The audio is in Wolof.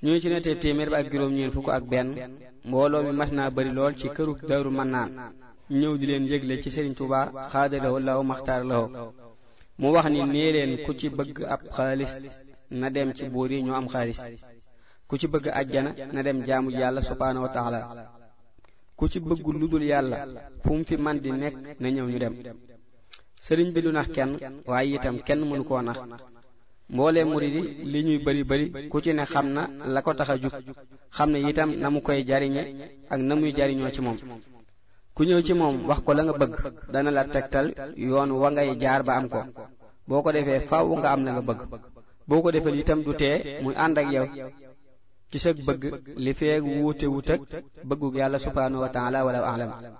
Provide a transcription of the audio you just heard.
ñoo ci nettee téeméer ba ak juróom ñeen fukk ak benn mbooloo mi mas naa bari lool ci këru Daaru Mannaan ñëw di leen yëgle ci Sëriñ Tuubaa xaadalawo law maxtaar lawo mu wax ni nee leen ku ci bëgg ab xaalis na dem ci buur yi ñoo am xaalis ku ci bëgg ajjana na dem jaamu yàlla subhaanahu wa taala ku ci bëgg lu dul yàlla fu mu fi man di nekk na ñëw ñu dem sëriñ bi du nax kenn waaye itam kenn mënu koo nax mboolee murid yi li ñuy bari bari ku ci ne xam na la ko tax a jug xam ne itam na mu koy jariñe ak na muy jariñoo ci moom ku ñëw ci moom wax ko la nga bëgg dana la tegtal yoon wa ngay jaar ba am ko boo ko defee faaw nga am la nga bëgg boo ko defal itam du tee muy ànd ak yow ci sa bëgg li feeg wuute wut ak bëggug yàlla subhaanahu wa taala wala alam